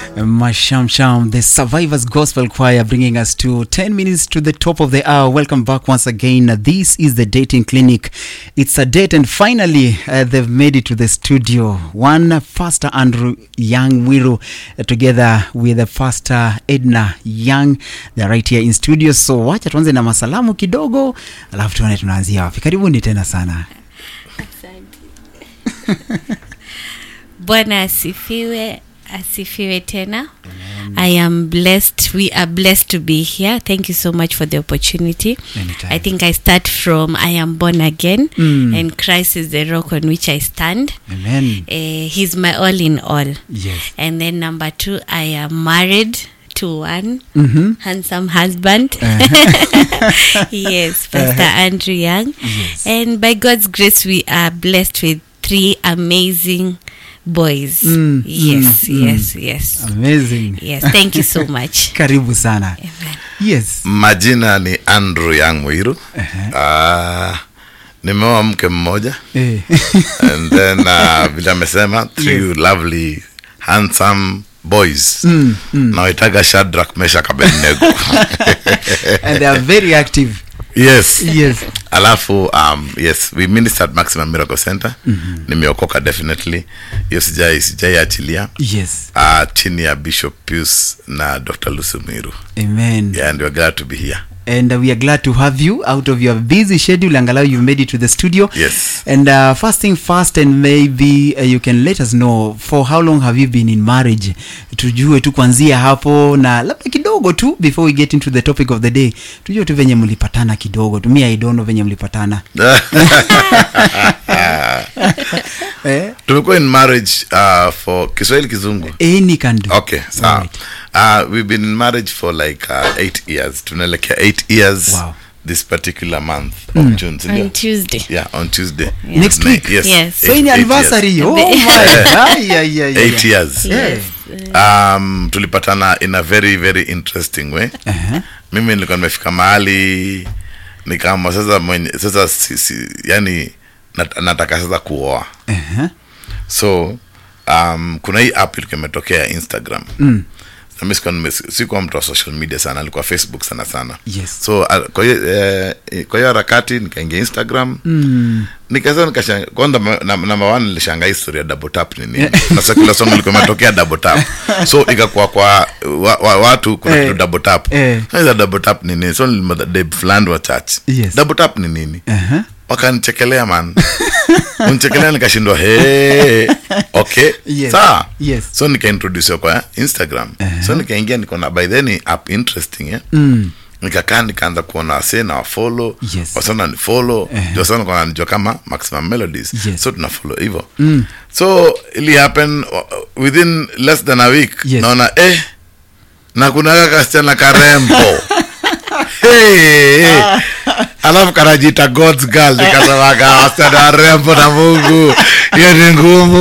Mashamsham, the Survivors Gospel Choir, bringing us to 10 minutes to the top of the hour. Welcome back once again. This is the Dating Clinic. It's a date, and finally, uh, they've made it to the studio. One Pastor Andrew Young Wiru, uh, together with the Pastor Edna Young. They're right here in studio. So, wacha tuanze na masalamu kidogo, alafu tuone tunaanzia wapi. Karibuni tena sana. bwana asifiwe asifiwe tena i am blessed we are blessed to be here thank you so much for the opportunity Anytime. i think i start from i am born again Mm. and christ is the rock on which i stand Amen. uh, he's my all in all Yes. and then number two i am married to one Mm-hmm. handsome husband yes pastor andrew young Yes. and by god's grace we are blessed with three amazing boys Mm, yes mm, yes yes Amazing. yes thank you so much Karibu sana. Amen. Yes. majina ni andrew young mwiru uh, nimeoa mke mmoja Eh. and then uh, vile amesema three Yes. lovely handsome boys Mm, mm. nawaitaga shadrak mesha kabednego and they are very active. yes Yes. alafu um, yes we ministered maximum miracle center mm-hmm. nimeokoka definitely hiyo sijai sijaiachilia Yes. uh, chini ya bishop pius na dr lusumiru Amen. yeah, and we're glad to be here And uh, we are glad to have you out of your busy schedule. Angalau you made it to the studio. Yes. And uh, first thing first, and maybe uh, you can let us know for how long have you been in marriage? Tujue tu kuanzia hapo na labda kidogo tu before we get into the topic of the day. Tujue tu venye mlipatana kidogo tu. Me I don't know venye mlipatana. eh? tumekuwa in marriage uh, for kiswahili kizungu Any can do. okay sawa Alright. uh, we've been in marriage for like uh, eight years tunaelekea eight years Wow. this particular month of june sindio? on tuesday yeah on tuesday Next Na- week? yes, Yes. So in eight- eight anniversary. years. Oh my. Ay, ay, ay, ay, eight ay. years Yeah. um, tulipatana in a very very interesting way Uh-huh. mimi nilikuwa nimefika mahali nikama sasa mwenye sasa si, si, yani nat, nataka sasa kuoa Uh-huh. so um, kuna hii app ilikuwa imetokea instagram mm. nami sikuwa nime- sikuwa mtu wa social media sana alikuwa facebook sana sana Yes. so uh, kwa hiyo eh, kwa hiyo harakati nikaingia instagram Mm. nikasa nikashanga kwanza ma- na- namba one nilishanga historia ya double tap ni nini na secular song ilikuwa imetokea double tap so ikakuwa kwa wa, wa, watu kuna Eh. kitu double tap Eh. Sasa double tap ni nini so nilimwambia Dave Fland wa church Yes. double tap ni nini Uh-huh. wakanichekelea man unichekelea nikashindwa he okay Yes. sawa Yes. so nikaintrodusiwa kwa instagram Uh-huh. so nikaingia nikaona by then ni app interesting eh? Mm. nikakaa nikaanza kuona wasee na wafolo Yes. wasana ni follow Eh. ndio sana kwa najua kama maximum melodies Yes. so tuna follow hivyo so ili happen uh, within less than a week Yes. naona eh na kuna kasichana karembo hey, hey. alafu kanajita god's girl nikasemaga wasichana warembo na mungu hiyo ni ngumu